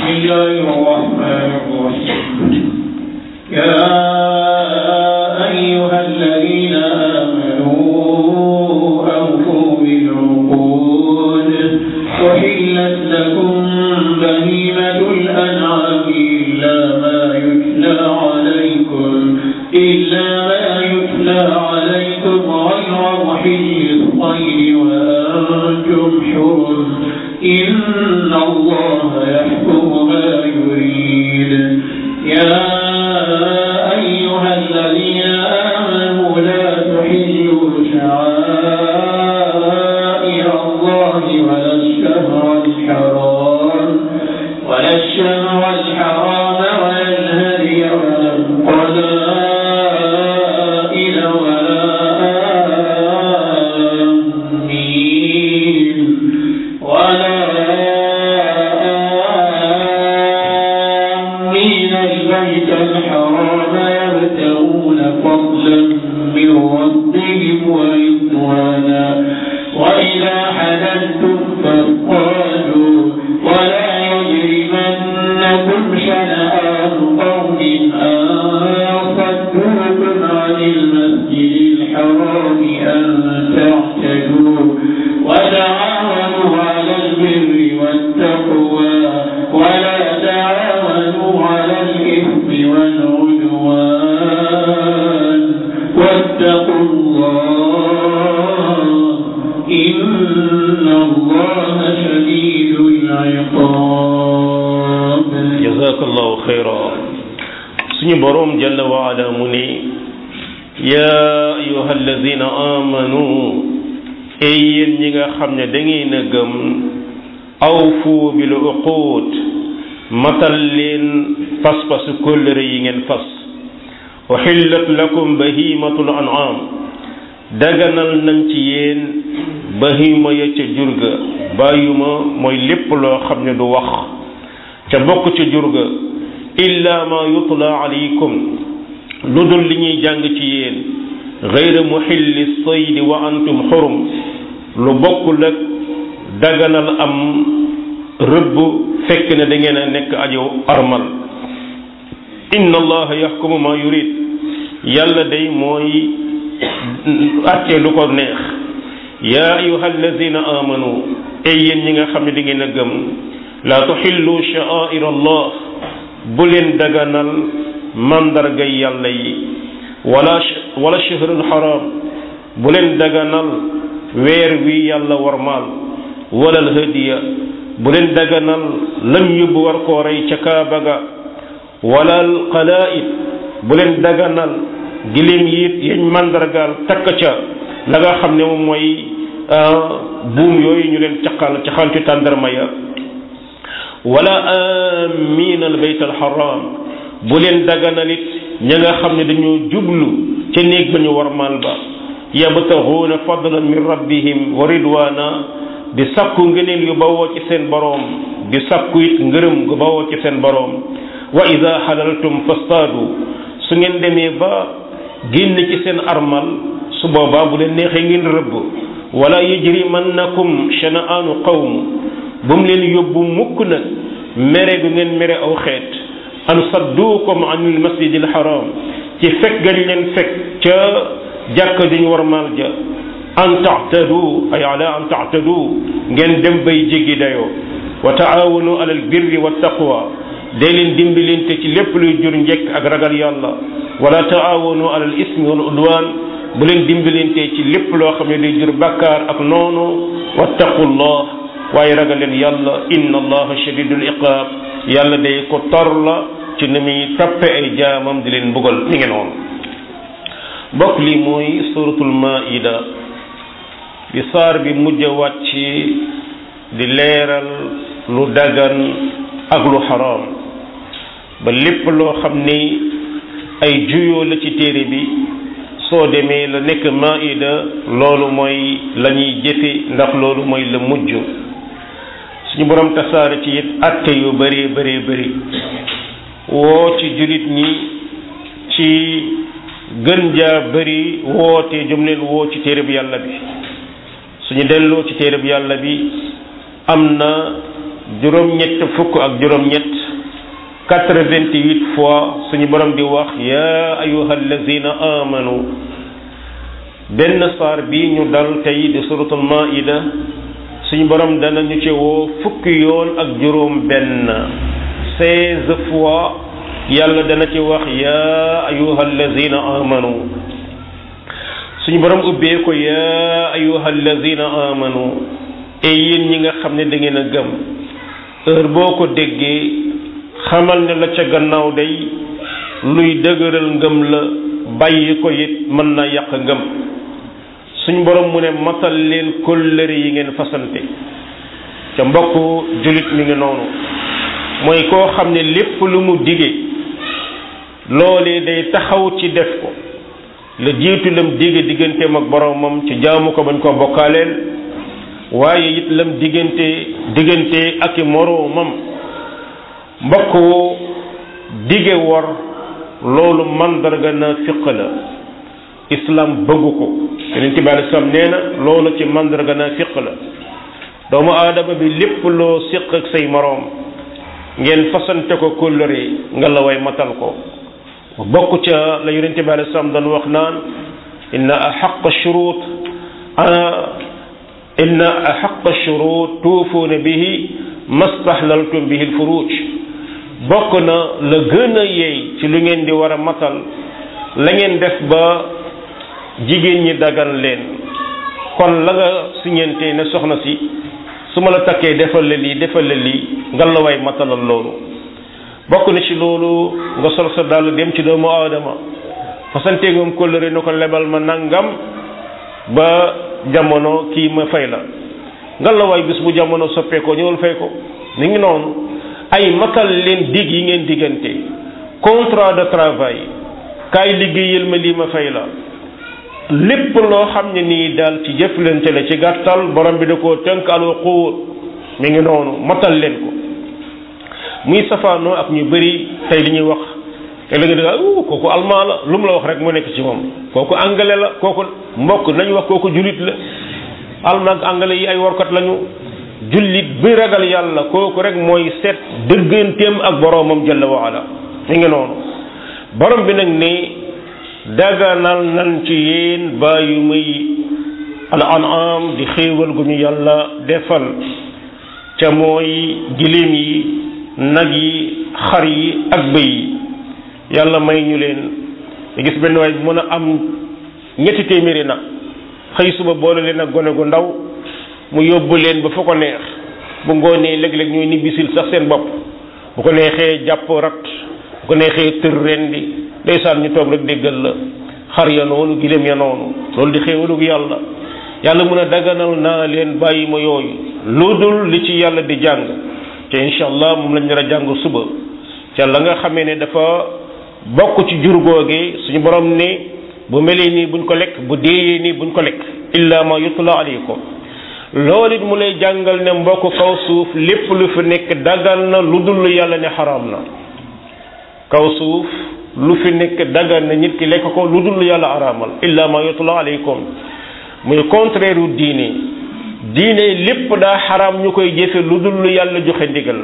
بسم الله الرحمن الرحيم يا أيها الذين آمنوا أوفوا بالعقود وحلت لكم بهيمة الأنعام إلا ما يتلى عليكم إلا ما يتلى عليكم غير محل الصيد وأنتم حرم إن الله يحكم ما يريد يا أيها الذين آمنوا لا تحلوا شعائر الله ولا الشهر الحرام ولا الشهر الحرام ولا الهدي ولا القلائد ولا آمين ولا آمين البيت الحرام يبتغون فضلا من ربهم ورضوانا وإذا حللتم فاصطادوا ولا يجرمنكم شنآن قوم أن صدوكم عن المسجد الحرام أن تعتدوا وتعاونوا على البر والتقوى ولا تعاونوا على الإثم والعدوان واتقوا الله إن الله شديد العقاب jazakallahu xayra suñu boroom jalla wa ala mu ne yaa ayuha alladina amanu ey yéen ñi nga xam ne da ngeen a gëm awfu bil uqud matal leen pas-pasu kóllëre yi ngeen fas uhillat lakum bahimatul an'am daganal nañ ci yéen bahima ya ca jurga bàyyuma mooy lépp loo xam ne du wax ca bokk ca jurga illa ma yutla alaykum lu dul li ñuy jàng ci yéen gayra muxilli saydi wa antum xurum lu bokkul ak daganal am rëbb fekk ne da ngeen a nekk ajo armal inna allaha yaxkumu ma yurid yàlla day mooy àtte lu ko neex yaa ayuha alladina amanu ay yéen ñi nga xam ne da ngeen a gëm la tuxillu sha'air allah bu leen daganal mandargay yàlla yi wala wala shahrul haram bu leen daganal weer wi yàlla warmaal wala alhadiya bu leen daganal lam yóbbu war koo rey ca kaaba ga wala alqalaid bu leen daganal giléem yi yañ mandargaal takk ca la nga xam ne moom mooy buum yooyu ñu leen caqal caqal ci tàndarma ya wala amiin al bayt al haram bu leen daganalit ña nga xam ne dañoo jublu ca néeg ba ñu warmal ba yabtaxuuna fadlan min rabbihim wa ridwana di sakku ngëneel yu bawoo ci seen boroom di sakku it ngërëm gu bawoo ci seen boroom wa ida xalaltum fastaadu su ngeen demee ba génn ci seen armal su boobaa bu leen neexee ngeen rëbb wala yajrimannakum shana'aanu qawm bu mu leen yóbbu mukk nag mere gu ngeen mere aw xeet an sadduukum anil masjidil haram ci fekk gañ leen fekk ca jàkka juñ warmaal ja an taatadu ay ala an taatadu ngeen dem bay jéggi dayoo wa taawanu alal birri wa taqwa day leen dimbalante ci lépp luy jur njekk ak ragal yàlla wala taawanu alal ismi wal udwan bu leen dimbalante ci lépp loo xam ne day jur bàkkaar ak noonu wattaqullah waaye ragal leen yàlla inna allaha shadidul iqaab yàlla day ko tor la ci ni muy tappe ay jaamam di leen mbugal mi ngi noonu bokk li mooy suratul maida bi saar bi mujj a wàcc di leeral lu dagan ak lu xaraam ba lépp loo xam ni ay juyoo la ci téere bi soo demee la nekk maida loolu mooy la ñuy jëfe ndax loolu mooy la mujj suñu borom tasaare ci it atte yu bëree bëree bëri woo ci julit ñi ci gën jaa bëri woote jëm leen woo ci téere bi yàlla bi suñu delloo ci téere bi yàlla bi am na juróom-ñett fukk ak juróom-ñett quatre-vingt-huit fois suñu borom di wax ya ayuha allazina amanu benn saar bi ñu dal tey di suratul maida suñu borom dana ñu ci woo fukki yoon ak juróom benn seize fois yàlla dana ci wax ya ayuha allazina amanu suñu borom ubbee ko ya ayuha allazina amanu e yéen ñi nga xam ne da ngeen a gëm heure boo ko déggee xamal ne la ca gannaaw day luy dëgëral ngëm la bàyyi ko it mën na yàq ngëm suñ borom mu ne matal leen kóllëre yi ngeen fasante ca mbokk julit mi ngi noonu mooy koo xam ne lépp lu mu dige loolee day taxaw ci def ko la jiitu lam dige digganteem ak boromam ci jaamu ko bañ koo bokkaaleel waaye it lam diggante diggante ak i moroomam mbokk dige wor loolu mandarga na fiq la islam bëggu ko yonent bi alei salaam nee na loolu ci mandarga na fiq la doomu aadama bi lépp loo siq ak say moroom ngeen fasante ko kóllëre nga la way matal ko bokk ca la yonent bi alei salaam doon wax naan inna ahaq shurut inna ahaq shurut tuufuuna bihi mastahlaltum bihi alfuruj bokk na la gën a yeey ci lu ngeen di war a matal la ngeen def ba jigéen ñi dagan leen kon la nga siñente ne soxna si su ma la takkee defal la lii defal la lii nga la way matalal loolu bokk na ci loolu nga sol sa dàll dem ci doomu aadama fasante moom kóllëre na ko lebal ma nangam ba jamono kii ma fay la nga la way bis bu jamono soppeekoo ñëwal fay ko ni ngi noonu ay matal leen dig yi ngeen diggante contrat de travail kaay liggéeyal ma lii ma fay la lépp loo xam ne nii daal ci jëflante la ci gàttal borom bi da koo tënk alwuquur mi ngi noonu matal leen ko muy safaanoo ak ñu bëri tey li ñuy wax te la nga dëgg kooku allemand la lu mu la wax rek mu nekk ci moom kooku anglais la kooku mbokk nañu wax kooku jullit la allemand ak anglais yi ay warkat lañu jullit bi ragal yàlla kooku rek mooy seet dëgganteem ak boroomam jalla waala mi ngi noonu borom bi nag ni daganal nan ci yéen bàyyi muy al an'am di xéewal gu ñu yàlla defal ca mooy giléem yi nag yi xar yi ak bëy yi yàlla may ñu leen nga gis benn waay bu mën a am ñetti téeméeri nag xëy suba boole leen ak gone gu ndaw mu yóbbu leen ba fa ko neex bu ngoonee léeg-léeg ñooy nibbisil sax seen bopp bu ko neexee jàpp rat bu ko neexee tër ren di ndeysaan ñu toog rek déggal la xar ya noonu giléem ya noonu loolu di xéewalug yàlla yàlla mun a daganal naa leen bàyyi ma yooyu lu dul li ci yàlla di jàng te incha allah moom lañ nar a jàng suba ca la nga xamee ne dafa bokk ci jur googe suñu borom ne bu melee nii buñ ko lekk bu deeyee nii buñ ko lekk illa ma yutla alaykum loolu it mu lay jàngal ne mbokk kaw suuf lépp lu fi nekk dagal na lu dul yàlla ne xaraam na kaw suuf lu fi nekk dagal na nit ki lekk ko lu dul yàlla araamal illa ma yutla alaykum muy contraire u diine diine lépp daa xaraam ñu koy jëfe lu dul yàlla joxe ndigal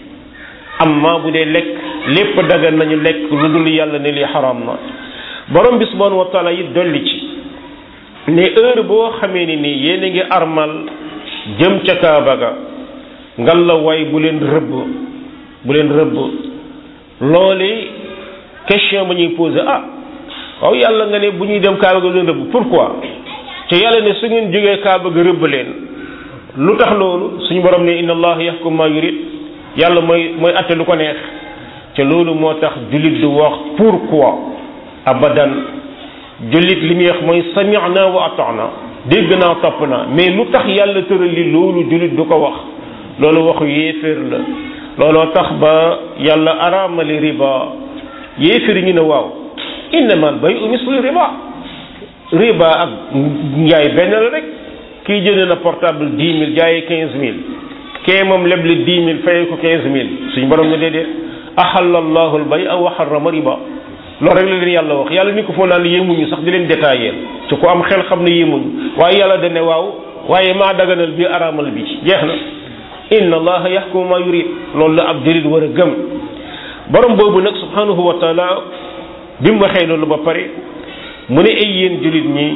amma bu dee lekk lépp dagal nañu lekk lu dul yàlla ne li xaraam na borom bi subhanahu wa taala it dolli ci ne heure boo xamee ni nii yéen a ngi armal jëm ca kaaba ga ngal la way bu leen rëbb bu leen rëbb loole question ba ñuy posé ah waaw yàlla nga ne bu ñuy dem kaaba ga bu leen rëbb pourquoi te yàlla ne su ngeen jógee kaaba ga rëbb leen lu tax loolu suñu borom ne inna allah yaxkum ma yurid yàlla mooy mooy atte lu ko neex te loolu moo tax jullit du wax pourquoi abadan jullit li muy wax mooy sami'na wa ata'na dégg naa topp naa mais lu tax yàlla tëral li loolu jullit du ko wax loolu waxu yéeféer la looloo tax ba yàlla araamali riba yéeféer yi ñu ne waaw innamal bay'u mislu riba riba ak njaay benn la rek kii jënd na portable dix mille jaayee quinze mille kee moom leble dix mille fayee ko quinze mille suñu borom ne déedéet ahalla allahu al-bay'a wa harrama riba loolu rek la leen yàlla wax yàlla ni ko foo naan yéemuñu sax di leen détaillé ci ko am xel xam ne yéemuñu waaye yàlla dane waaw waaye maa daganal bi araamal bi jeex na inna allaha yaxkumu ma yurid loolu la ab julit war a gëm borom boobu nag subhanahu wa taala bi mu waxee loolu ba pare mu ne ay yéen julit ñi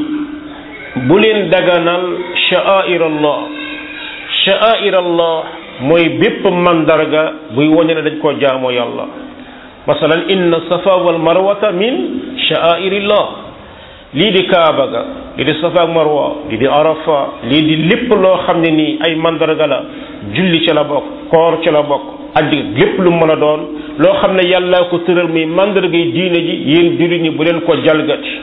bu leen daganal sha'air allah sha'air allah mooy bépp mandarga buy wane ne dañ koo jaamoo yàlla masalan inna safa wal marwata min sha'airillah lii di kaaba ga lii di safa ak marwa lii di arafa lii di lépp loo xam ne nii ay mandarga la julli ci la bokk koor ci la bokk addi lépp lu mën a doon loo xam ne yàlla ko tëral muy mandarga yi diine ji yéen julli ñi bu leen ko jalgati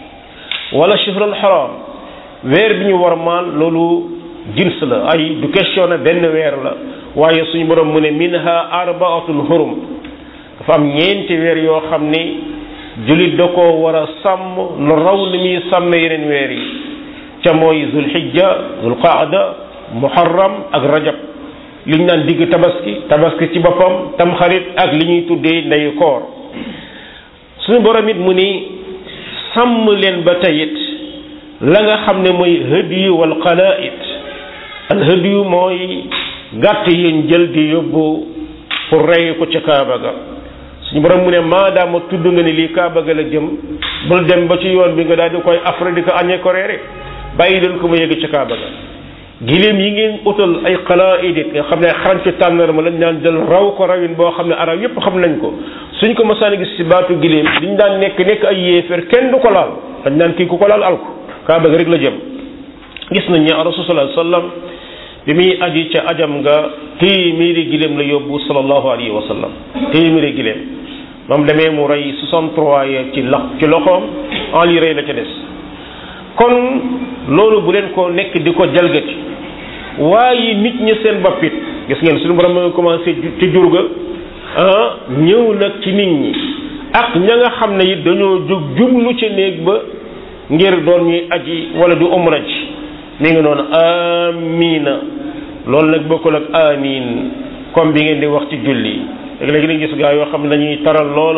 wala shahrul haram weer bi ñu war maan loolu jins la ay du question ne benn weer la waaye suñu borom mu ne minha arbaatul hurum dafa am ñeenti weer yoo xam ni jullit da koo war a sàmm lu raw ni muy sàmme yeneen weer yi ca mooy zulhijja zulqaada muharram ak rajab liñ naan digg tabaski tabaski ci boppam tamxarit ak li ñuy tuddee ndeyu koor suñu borom it mu ni sàmm leen ba tayit la nga xam ne mooy hadiyu wal qalaid al hadiyu mooy gàtt yéen jël di yóbbu pour rey ko ca kaaba ga suñu borom mu ne maadaama tudd nga ni lii kaaba ga la jëm bul dem ba ci yoon bi nga daal di koy afra di ko añee ko reere bàyyi leen ko mu yegg ca kaaba ga giléem yi ngeen utal ay xalaid it nga xam ne xarancu tànnarma lañ daan jël raw ko rawin boo xam ne arab yépp xam nañ ko suñ ko masaan gis ci baatu giléem liñ daan nekk nekk ay yéeféer kenn du ko laal dañ daan kii ku ko laal alku kaaba ga rek la jëm gis nañ ne rasul sallallahu alayhi wasallam bi muy aji ca ajam nga téeméeri giléem la yóbbu sallallahu alayhi wa sallam téeméeri giléem moom demee mu rey 63 ya ci la ci loxoom en li rey la ca des kon loolu bu leen ko nekk di ko jalgati waaye nit ñi seen bopp it gis ngeen suñu borom ma nga commencé ci jur ga ah ñëw nag ci nit ñi ak ña nga xam ne it dañoo jóg jublu ci néeg ba ngir doon ñuy aji wala du umra ji mi ngi noonu amina loolu nag bokkul ak amin comme bi ngeen di wax ci julli léegi-léegi dañu gis gaa yoo xam ne dañuy taral lool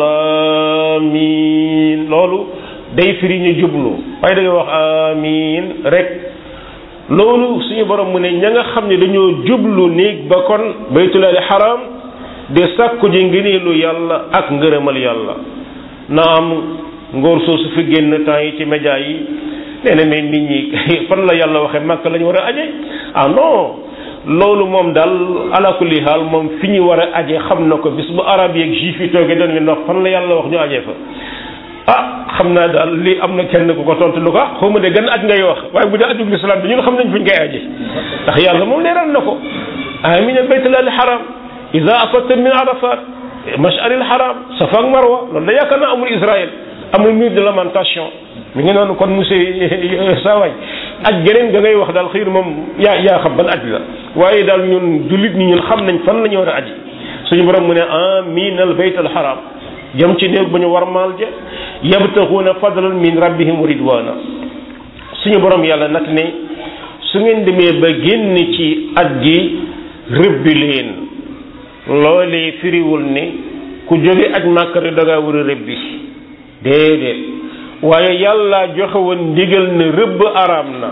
amin loolu day firi ñu jublu waaye da ngay wax amin rek loolu suñu borom mu ne ña nga xam ne dañoo jublu néeg ba kon baytulaali xaram de sàkku ji ngëneelu yàlla ak ngërëmal yàlla na am ngóor soosu fi génn temps yi ci média yi nee na mais nit ñi fan la yàlla waxee màkk la ñu war a aje ah non loolu moom daal ala kulli haal moom fi ñu war a aje xam na ko bis bu arab yeeg juif yi toogee doon leen wax fan la yàlla wax ñu aje fa ah xam naa daal lii am na kenn ku ko tontu lu ko ah xaw ma de gan aj ngay wax waaye bu dee ajug lislaam bi ñun xam nañ fi ñu koy aje ndax yàlla moom leeral na ko amina baytullahi haram ida afadta min arafat mash'aril haram safa ak marwa loolu da yaakaar naa amul israël amul mur de lamentation mi ngi noonu kon monsieur Saway aj geneen ga ngay wax daal xëy na moom yaa yaa xam ban aj la waaye daal ñun jullit ñi ñun xam nañ fan la ñu war a aji suñu borom mu ne amin al bayt al haram jëm ci néeg ba ñu war maal ja yabtaxuuna fadlan min rabbihim wa ridwana suñu borom yàlla nag ne su ngeen demee ba génn ci at gi rëbbi leen loolee firiwul ne ku jóge aj màkk rek da ngaa war a rëbbi déedéet waaye yàlla joxe woon ndigal ne rëbb araam na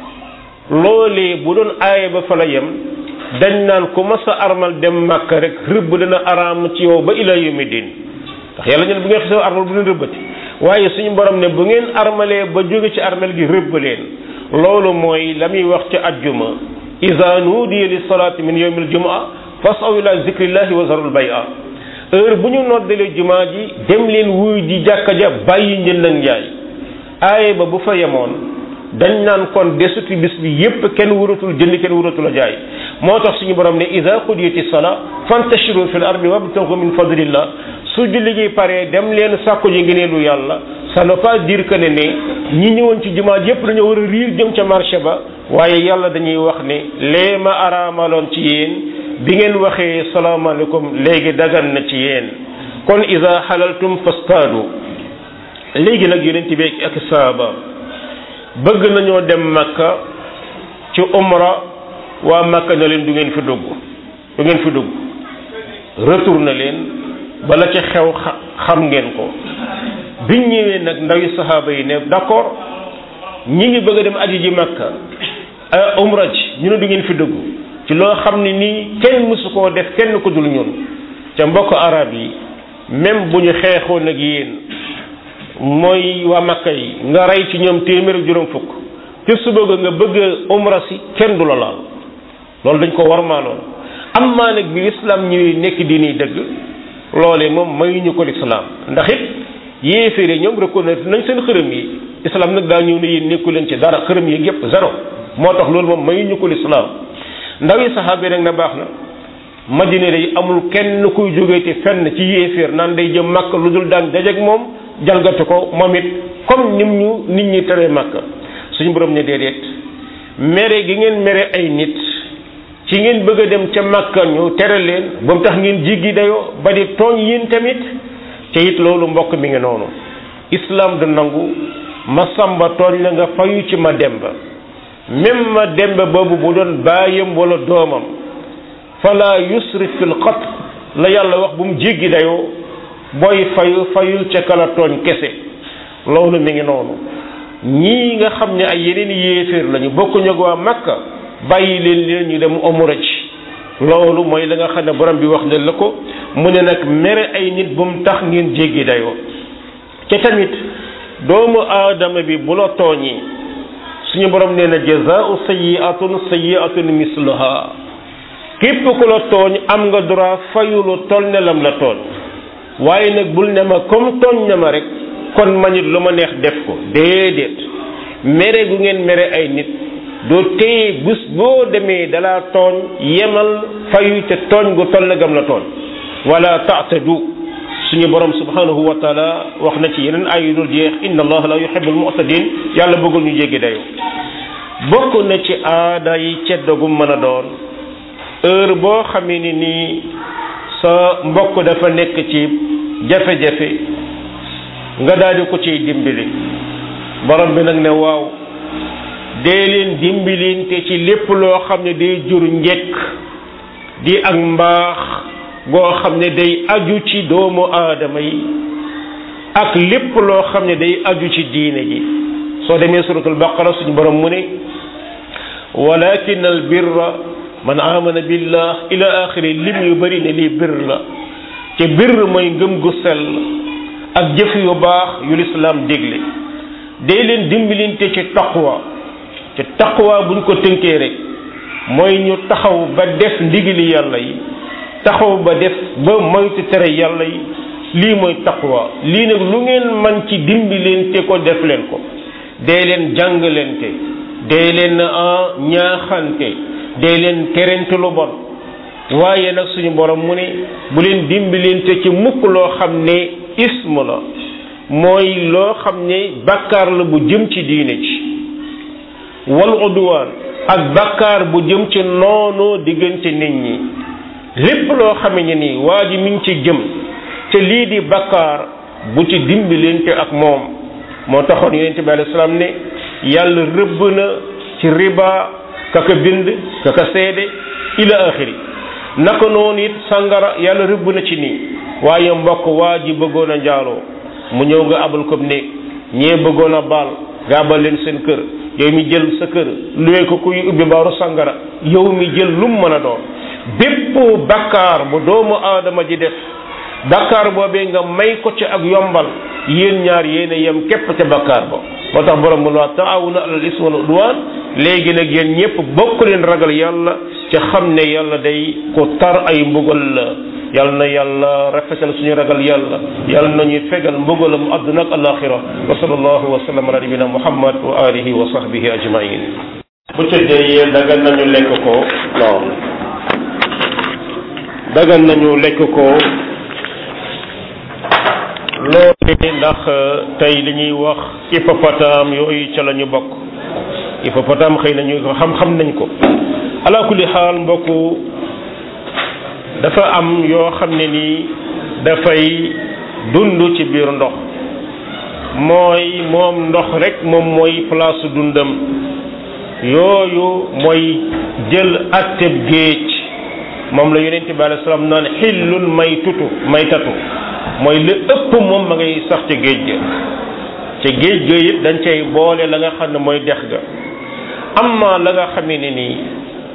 loolee bu doon aaya ba fa la yem dañ naan ku mas a armal dem màkk rek rëbb dana araam ci yow ba ila yawmi din ndax yàlla ñun bu ngeen xisee armal bu leen rëbbati waaye suñu borom ne bu ngeen armalee ba jóge ci armal gi rëbb leen loolu mooy la muy wax ci ajjuma iza nuudiya li salaati min yawmil jumaa fasaw ila zikrillahi wa zarul bay'a heure bu ñu noddalee jumaa ji dem leen wuy ji jàkka ja bàyyi njënd ak njaay aaye ba bu fa yemoon dañ naan kon desuti bis bi yépp kenn wuratul jënd kenn wuratul a jaay moo tax suñu borom ne ida qudiyati sala fantashiru fil ardi wabtagu min fadlillah su julli gi paree dem leen sàkku ji ngeneelu yàlla ça ne veut pas dire que ne ne ñi ñëwoon ci jumaa yépp dañoo war a riir jëm ca marché ba waaye yàlla dañuy wax ne lee ma araamaloon ci yéen bi ngeen waxee salaamaaleykum léegi dagan na ci yéen kon ida xalaltum fastaadu léegi nag yonent bi ak saaba bëgg nañoo dem makka ci umra waa makka na leen du ngeen fi dugg du ngeen fi dugg retour na leen bala ca xew xam ngeen ko biñ ñëwee nag ndawi saxaaba yi ne d'accord ñi ngi bëgg a dem aji ji makka umra ji ñu ne du ngeen fi dugg ci loo xam ne nii kenn mësu koo def kenn ko dul ñun ca mbokk arab yi même bu ñu xeexoon ak yéen mooy waa Makka yi nga rey ci ñoom téeméer ak juróom fukk te suba ga nga bëgg a umra si kenn du la laal loolu dañ ko warmaaloon am maa nag bi lislaam ñuy nekk diini dëgg loolee moom mayuñu ko lislaam ndax it yéeféere ñoom reconnaître nañ seen xërëm yi islam nag daa ñëw ne yéen nekku leen ci dara xërëm yi yépp zéro moo tax loolu moom mayuñu ko lislaam ndaw yi saxaaba yi nag na baax na madina day amul kenn kuy jógee ci fenn ci yéeféer naan day jëm màkk lu dul daan dajeek moom jalgati ko moom it comme nim ñu nit ñi tere màkk suñu borom ne déedéet mere gi ngeen mere ay nit ci ngeen bëgg a dem ca màkka ñu tere leen ba mu tax ngeen jiggi dayoo ba di tooñ yéen tamit te it loolu mbokk mi ngi noonu islam du nangu ma samba tooñ la nga fayu ci ma demba même ma demba boobu bu doon baayam wala doomam fala yusrif fil qatl la yàlla wax bu mu jéggi dayoo booy fayu fayul ca kala tooñ kese loolu mi ngi noonu ñii nga xam ne ay yeneen yéeféer lañu bokkuñu ak waa makka bàyyi leen leen ñu dem omura ci loolu mooy la nga xam ne borom bi wax ne la ko mu ne nag mere ay nit bu mu tax ngeen jéggi dayoo te tamit doomu aadama bi bu la tooñi suñu borom nee na jazaau sayiatun sayiatun misluha képp ku la tooñ am nga droit fayu lu toll ne lam la tooñ waaye nag bul ne ma comme tooñ na ma rek kon ma nit lu ma neex def ko déedéet mere gu ngeen mere ay nit doo téye bés boo demee dalaa tooñ yemal fayu te tooñ gu toll ne gam la tooñ wala taatadu suñu borom subhanahu wa taala wax na ci yeneen ay yu dul jeex inna allah la yuhibbul mu'tadin yàlla bëggul ñu jéggi dayo bokk na ci aada yi ceddo gu mën a doon heure boo xamee ni nii sa mbokk dafa nekk ci jafe-jafe nga daal di ko ciy dimbali borom bi nag ne waaw dee leen dimbalinte ci lépp loo xam ne day jur njekk di ak mbaax goo xam ne day aju ci doomu aadama yi ak lépp loo xam ne day aju ci diine ji soo demee suratul baqara suñu borom mu ne walakin al birra man amana billah ila axiri lim yu bëri ne lii bir la te bir mooy ngëm gu sell ak jëf yu baax yu lislaam dégle day leen dimbalinte ci taqwa ci taqwa buñ ko tënkee rek mooy ñu taxaw ba def ndigili yàlla yi taxaw ba def ba moytu tere yàlla yi lii mooy taqwa lii nag lu ngeen man ci dimbalinte ko def leen ko dee leen jàngalante dee leen ñaaxante dee leen terente lu bon waaye nag suñu borom mu ne bu leen dimbalante ci mukk loo xam ne ism la mooy loo xam ne bakkaar la bu jëm ci diine ci wal udwaan ak bakkaar bu jëm ci noonu diggante nit ñi lépp loo xame ne nii waa ji mi ngi ci jëm te lii di bakkaar bu ci dimbalante ak moom moo taxoon yonente bi alayhi salaam ne yàlla rëbb na ci riba kaka bind kaka seede ila axiri naka noonu it sangara yàlla rëbb na ci nii waaye mbokk waa ji bëggoon a njaaloo mu ñëw nga abal ko néeg ñee bëggoon a baal nga abal leen seen kër yow mi jël sa kër luwee ko kuy ubbi baaru sangara yow mi jël lum mën a doon bépp bakkaar bu doomu aadama ji def bakkaar boobee nga may ko ci ak yombal yéen ñaar yéen a yem képp ca bakkaar ba moo tax borom mu la taawuna alal ismi wal udwan léegi nag yéen ñëpp bokk leen ragal yàlla ci xam ne yàlla day ko tar ay mbugal la yàlla na yàlla rafetal suñu ragal yàlla yàlla nañuy fegal mbugalam àdduna ak alaxira wa sallallahu wa sallam ala nabina muhammad wa alihi wa sahbihi ajmain bu tëddee yee dagan nañu lekk ko non dagan nañu lekk ko loolu ndax tey li ñuy wax hippopotame yooyu ca la ñu bokk hippopotame xëy na ñu ko xam-xam nañ ko ala kulli xaal mbokku dafa am yoo xam ne nii dafay dund ci biir ndox mooy moom ndox rek moom mooy place dundam yooyu mooy jël atteb géej moom la yonente bi alayhi salaam naan xillul may tutu may tatu mooy li ëpp moom ma ngay sax ca géej ga ca géej ga it dañ cay boole la nga xam ne mooy dex ga amma la nga xamee ne nii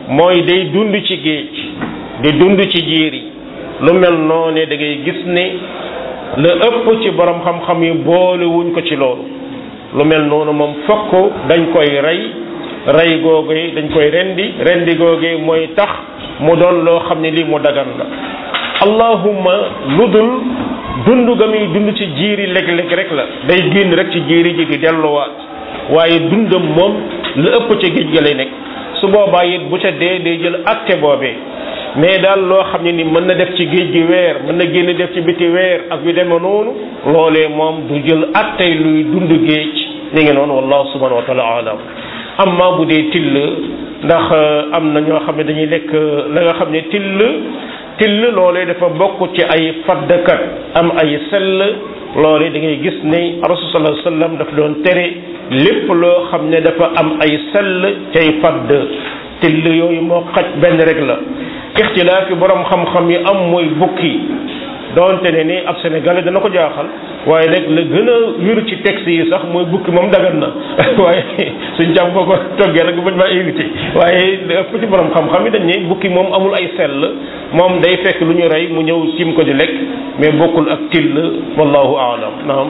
mooy day dund ci géej di dund ci jiir yi lu mel noone da ngay gis ne la ëpp ci borom xam-xam yi boole wuñ ko ci loolu lu mel noonu moom fokk dañ koy rey rey googu dañ koy rendi rendi googu mooy tax mu doon loo xam ne lii mu dagan la allahumma lu dul dund ga muy dund ci jiiri léeg-léeg rek la day génn rek ci jiiri ji di delluwaat waaye dundam moom la ëpp ca géej ga lay nekk su boobaa it bu ca dee day jël acte boobee mais daal loo xam ne ni mën na def ci géej gi weer mën na génn def ci biti weer ak yu demee noonu loolee moom du jël attey luy dund géej ni ngi noonu wallahu subhanahu wa taala alam amma bu dee till ndax am na ñoo xam ne dañuy lekk la nga xam ne till till loolee dafa bokk ci ay faddkat am ay sell loolee da ngay gis ne rasul sallallahu alayhi wasallam dafa doon tere lépp loo xam ne dafa am ay sell cay fadd till yooyu moo xaj benn rek la ixtilaaf yi borom xam-xam yi am mooy bukki doonte ne ni ab sénégalais dana ko jaaxal waaye nag la gën a wéru ci texte yi sax mooy bukki moom dagan na waaye suñ jàmm boo ko toggee rek bañ maa invité waaye ëpp ci borom xam-xam yi dañ ne bukki moom amul ay sell moom day fekk lu ñu rey mu ñëw tim ko di lekk mais bokkul ak till wallahu aalam naam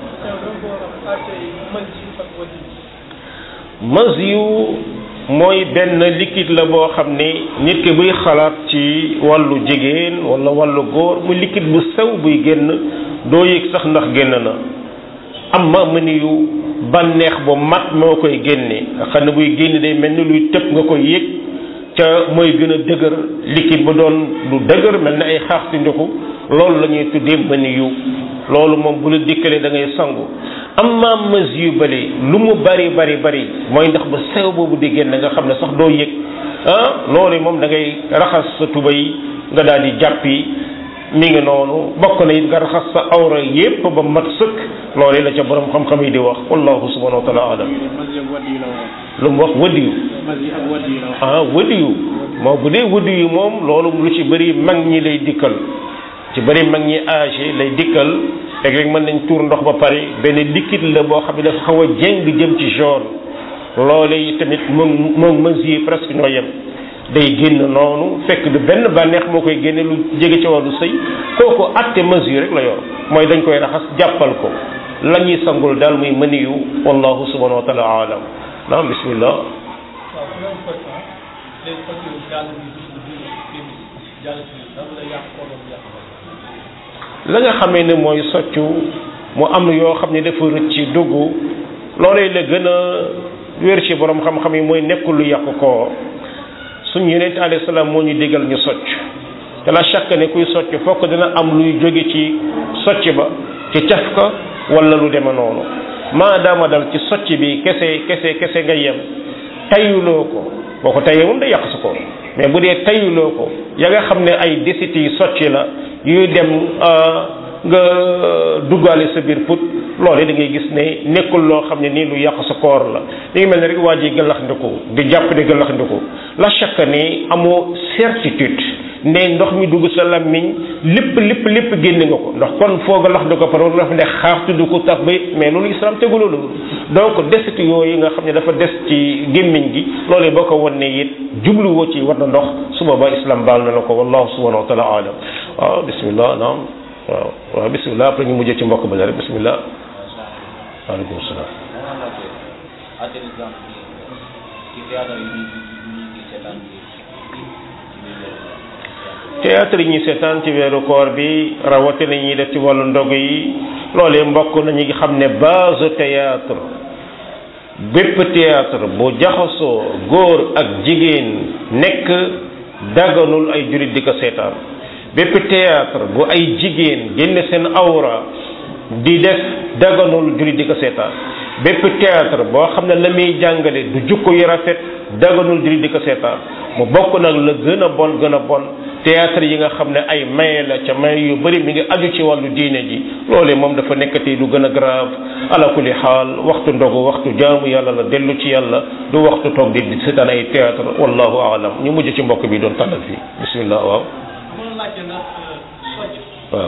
mas yu mooy benn liquide la boo xam ne nit ki buy xalaat ci wàllu jigéen wala wàllu góor mu liquide bu sew buy génn doo yëg sax ndax génn na am ma mëni yu bànneex bu mat moo koy génne nga xam ne buy génn day mel ni luy tëb nga koy yëg ca mooy gën a dëgër liquide ba doon lu dëgër mel ni ay xaaxti ndoxu loolu la ñuy tuddee mëni yu loolu moom bu la dikkalee da ngay sangu amma mas yu bële lu mu bari bari bari mooy ndax ba sew boobu di génn nga xam ne sax doo yëg ah loolu moom da ngay raxas sa tubay nga daal di jàppi mi ngi noonu bokk na it nga raxas sa awra yépp ba mat sëkk loolu la ca borom xam-xam yi di wax wallahu subhanahu wa taala alam lu mu wax wadiyu ah wadiyu moo bu dee wadiyu moom loolu lu ci bëri mag ñi lay dikkal ci bëri mag ñi âgé lay dikkal léeg-léeg mën nañ tuur ndox ba pare benn liquide la boo xam ne dafa xaw a jéng jëm ci jaune loole yi tamit moom moom mesure presque ñoo yem day génn noonu fekk du benn bànneex moo koy génne lu jege ci wàllu sëy kooku atte mesure rek la yor mooy dañ koy raxas jàppal ko la ñuy sangul daal muy mëniyu wallahu subhanahu wa taala alam naam bismillah la nga xamee ne mooy soccu mu am yoo xam ne dafa rëcc ci dugg loolee la gën a wér ci borom xam-xam yi mooy nekkul lu yàq ko suñ yonent alayhi salaam moo ñu digal ñu socc te la chaque ne kuy socc fokk dina am luy jóge ci socc ba ci caf ka wala lu deme noonu maadaama dal ci socc bi kese kese kese nga yem tayuloo ko boo ko tayee moom day yàq su ko mais bu dee tayuloo ko ya nga xam ne ay desit yi socc la yuy dem nga duggaale sa biir put loolu da ngay gis ne nekkul loo xam ne nii lu yàq sa koor la li ngi mel ne rek waa ji gëllax ndiku di jàpp di gëllax ndiku la chaque ne amoo certitude ne ndox mi dugg sa lammiñ lépp lépp lépp génne nga ko ndax kon foo gëllax ndi ko par nga dafa ne xaar tudd ko tax ba mais loolu islam tegu loolu donc desit yooyu nga xam ne dafa des ci gémmiñ gi loolu boo ko wan ne it jubluwoo ci war na ndox su boobaa islam baal na la ko wallahu subhanahu wa taala alam waaw bismillah naam waaw waaw bismillah après ñu mujjee ci mbokk ba rek bismillah waaleykum salaam théâtre yi ñuy seetaan ci weeru koor bi rawatina ñuy def ci wàllu ndog yi loolee mbokk nañu xam ne base théâtre bépp théâtre bu jaxasoo góor ak jigéen nekk daganul ay jurit di ko seetaan bépp théâtre bu ay jigéen génne seen awra di def daganul jurit di ko seetaan bépp théâtre boo xam ne la muy jàngale du jukko yu rafet daganul jurit di ko seetaan mu bokk nag la gën a bon gën a bon théâtre yi nga xam ne ay maye la ca maye yu bëri mi ngi aju ci wàllu diine ji loolee moom dafa nekkati lu gën a grave ala kulli xaal waxtu ndogu waxtu jaamu yàlla la dellu ci yàlla du waxtu toog di di seetaan ay théâtre wallahu aalam ñu mujj ci mbokk bi doon tànnal fii bismillah waaw waaw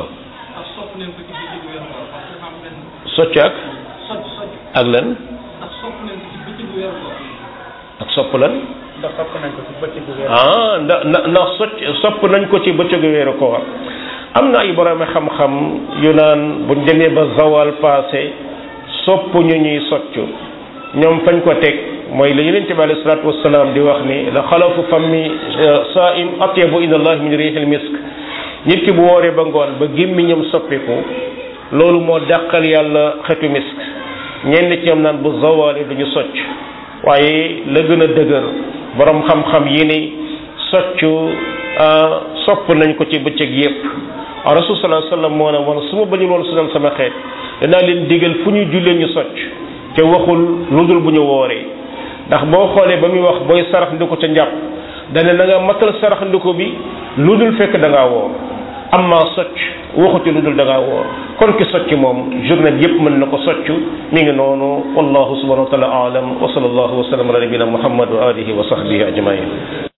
socc ak ak lan ak sopp lan ndax sopp nañ ko ci bëccëgu weer ah ndax ndax socc sopp nañ ko ci bëccëgu weeru koor am na ay borom xam-xam yu naan buñ demee ba zawal passé sopp ñu ñuy socc ñoom fañ ko teg mooy la yonent bi alayhi salaatu wasalaam di wax ni la xalafu fammi saim atyabu inda allah min rihil misk nit ki bu wooree ba ngoon ba gémmiñam soppiku loolu moo dàqal yàlla xetu misk ñenn ci ñoom naan bu zawaale duñu socc waaye la gën a dëgër borom xam-xam yi ni soccu sopp nañ ko ci bëccëg yépp rasul sallallahu alayhi wasallam moo ne woon su ma bañul woon sunal sama xeet danaa leen digal fu ñu jullee ñu socc te waxul lu dul bu ñu wooree ndax boo xoolee ba muy wax booy sarax ndiko ca njàpp dane na nga matal sarax ndiko bi lu dul fekk da ngaa woor amma socc waxuti lu dul da ngaa woor kon ki socc moom journée bi yépp mën na ko socc mi ngi noonu wallahu subhanahu wa taala alam wa sallallahu wa sallam ala nabina muhammad wa alihi wa sahbihi ajmain